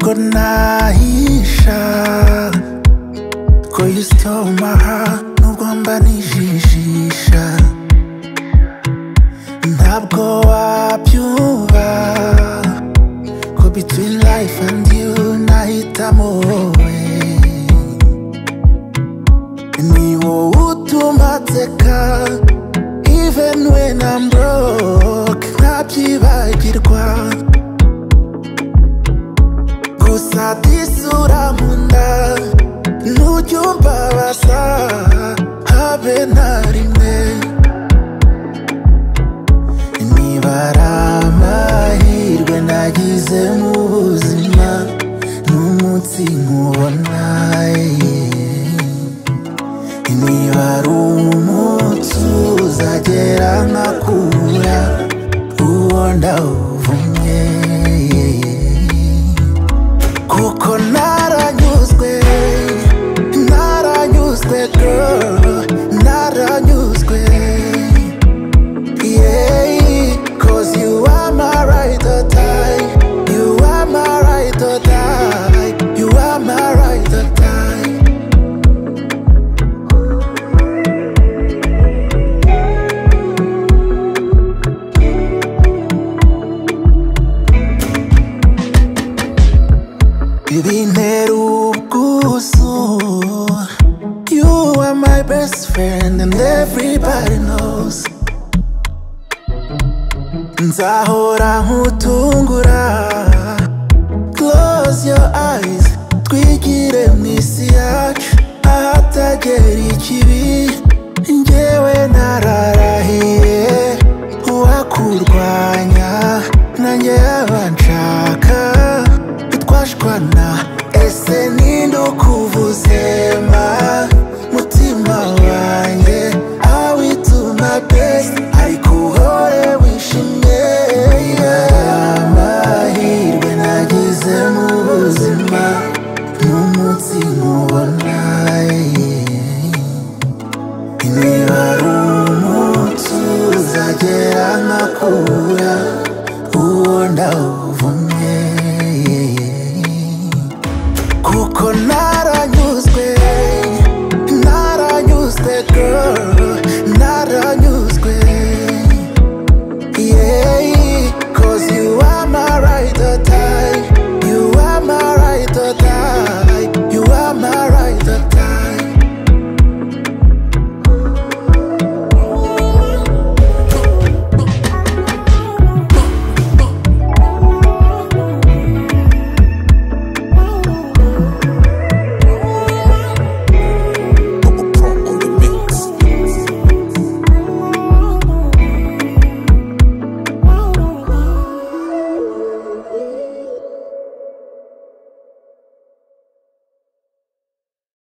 ko ntahisha ko you stole my heart nubwo mba nijijisha ntabwo wabyuba ko between life and you nahitamo wowe ni wowe utuma nseka even when I'm broke ntabyibagirwa gusa disura mu nda ntujya umbabaza habe na rimwe niba ari amahirwe nagize mu buzima n'umunsi nkubona yeah. niba ari umunsi uzagera nkakura uwo ndawuvumye kuko naranyuzwe naranyuzwe girl naranyuzwe yeah cause you are my right or die you are my right or die you are my right or die Bintera ubwuzu You are my best friend and everybody knows Nzahora nkutungura Close your eyes Twigire mu isi yacu Ahatagera ikibi Njyewe nararahiye Uwakurwanya Nanjye yaba nshaka Twashwana Ese ninde ukuvuze ma Mutima wanjye I will do my best Ariko uhore wishimye yeah. Amahirwe nagize mu buzima N'umunsi nkubona yeah. Niba ari umunsi uzagera nkakura uwo ndawuvumye